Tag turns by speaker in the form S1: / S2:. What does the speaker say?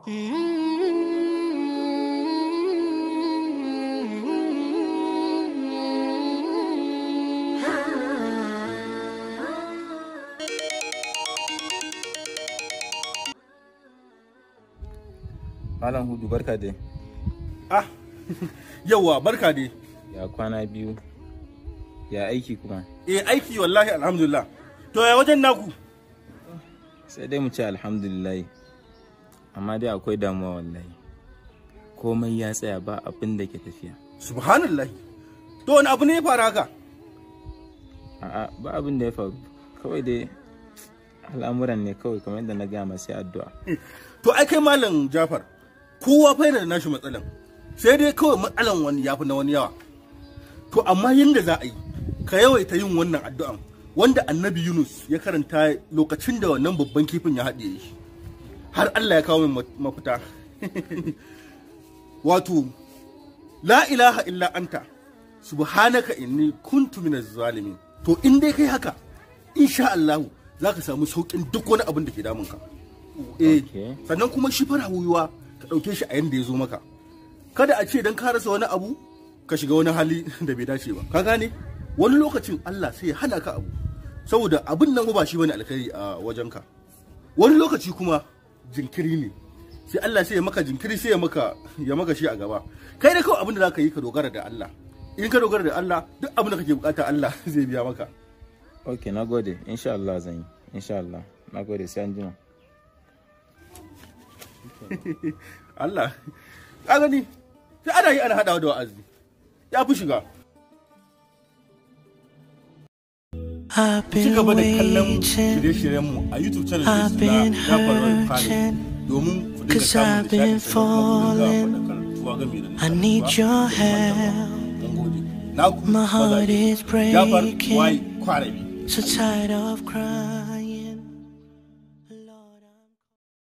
S1: Malam Hudu barka dai.
S2: Ah, yawa barka dai.
S1: Ya kwana biyu. Ya aiki kuma.
S2: Eh aiki wallahi alhamdulillah. To ya wajen naku?
S1: Sai dai mu ce alhamdulillah. Amma dai akwai damuwa wallahi. Komai ya tsaya ba abin da ke tafiya.
S2: Subhanallah. To wani abu ne ya faru haka?
S1: A'a ba abin da ya faru. Kawai dai al'amuran ne kawai kamar yadda na gaya sai addu'a.
S2: To ai kai malam Jafar. Kowa fa yana da nashi matsalan. Sai dai kawai matsalan wani yafi na wani yawa. To amma yanda za a yi ka yawaita yin wannan addu'an wanda annabi Yunus ya karanta lokacin da wannan babban kifin ya haɗe shi. Har Allah ya kawo min mafita. Wato, la ilaha illa anta subhanaka inni kuntu minaz zalimin. To in dai kai haka, insha Allah za ka samu sauƙin duk wani abin da ke damunka. Eh,
S1: Okay.
S2: sannan kuma shi fara wuyuwa ka ɗauke shi a yanda ya zo maka. Kada a ce don ka rasa wani abu ka shiga wani hali da bai dace ba. Ka gane? Wani lokacin Allah sai ya hana ka abu. Saboda abin nan ba shi bane alkhairi a wajenka. Wani lokaci kuma jinkiri ne. Sai Allah sai ya maka jinkiri sai ya maka ya maka shi a gaba. Kai da kawai abin da za ka yi ka dogara da Allah. In ka dogara da Allah duk abin da kake bukata Allah zai biya maka.
S1: Ok, na gode. Insha Allah zan yi. Insha Allah. Na gode sai an jima.
S2: Allah ka gani sai ana yi ana haɗawa da wa'azi ya fi shiga
S3: I've
S2: ci
S3: been
S2: gaba da kallon
S3: waiting,
S2: shirye-shiryenmu a YouTube channel
S3: I've
S2: din
S3: been
S2: na Jafar Wani Khalid
S3: hurting,
S2: domin ku dinga
S3: 'cause
S2: samun
S3: I've been
S2: nishaɗi sannan kuma ku dinga
S3: falling.
S2: faɗakarwa game da
S3: I need
S2: nishaɗi
S3: your
S2: ba.
S3: help.
S2: Mun gode. Na ku
S3: My heart
S2: mazaje.
S3: is
S2: Jafar
S3: breaking.
S2: Wai Kwarabi.
S3: So tired of crying.